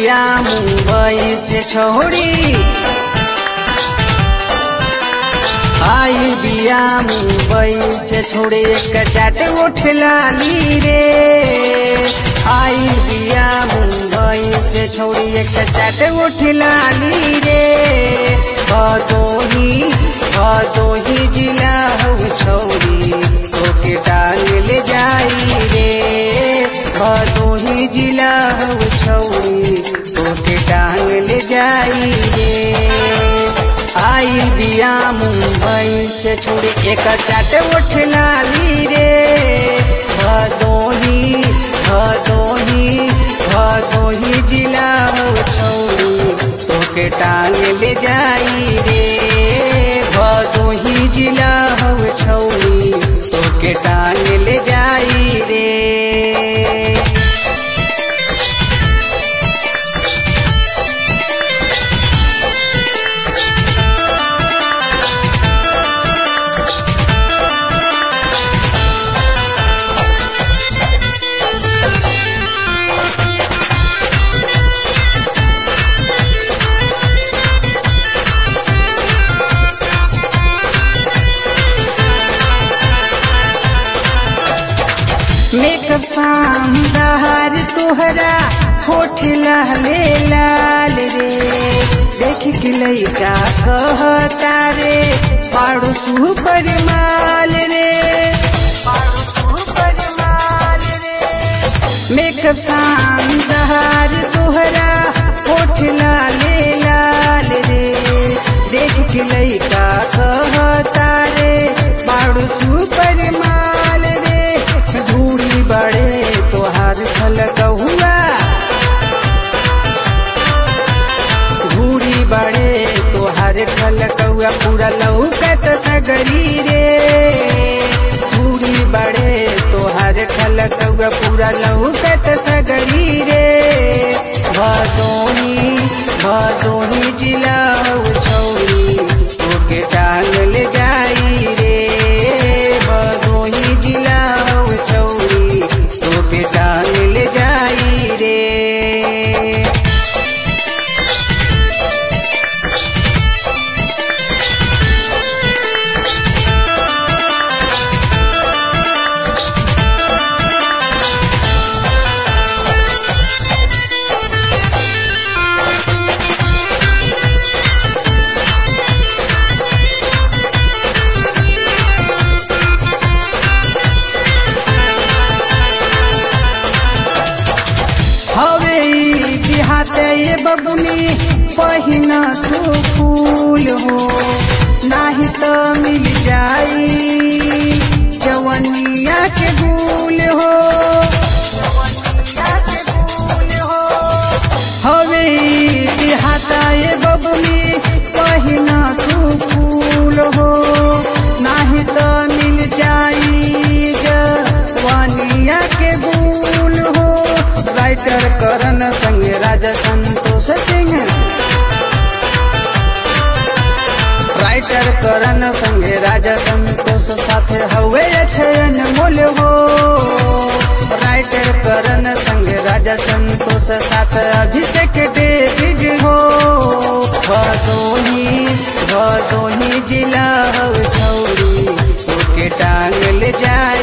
बिया मुंबई से छोड़ी आई बिया मुंबई से छोड़े एक चाट उठ लाली रे आई बिया मुंबई से छोड़ी एक चाट उठ लाली रे भदोही भदोही जिला हो छोड़ी ओके टांग ले जाई रे भदोही जिला हो छोड़ी ओके टांग ले जाई रे आई बिया मुंबई से छोड़ी एक चाट उठ लाली रे भदोही भदोही भदोही जिला हो छोड़ी तोके टांग ले जाई रे भदोही जिला हो छोड़ी तोके टांग ले जाई रे मेकअप शानदार तोहरा होठ लहले लाल रे देख के लइका कहता रे पाड़ो सुपर माल रे मेकअप शानदार तोहरा होठ लाले लाल रे देख के लइका कहता रे पाड़ो सुपर माल रे धूड़ी बड़े तोहार खलक हुआ धूड़ी बड़े तोहार खलक हुआ पूरा लौकत सगरी रे धूड़ी बड़े तोहार खलक हुआ पूरा लौकत सगरी रे भदोही भदोही जिला हो छौरी ओके टांग ले जाई रे भदोही जिला हो छौरी ओके टांग ले जाई रे हवे ई बिहाते ये बबुनी पहिना तू फूल हो नाही तो मिल जाई जवनिया के भूल हो हवे ई बिहाता ये बबुनी पहिना तू फूल हो नाही तो मिल जाई जवनिया के भूल हो राइटर करण संग राजा संतोष सिंह राइटर करण संग राजा संतोष साथे हवे अक्षयन मूल हो राइटर करण संग राजा संतोष साथ अभिषेक डेविड हो भदोही भदोही जिला हो छौरी ओके टांग ले जाए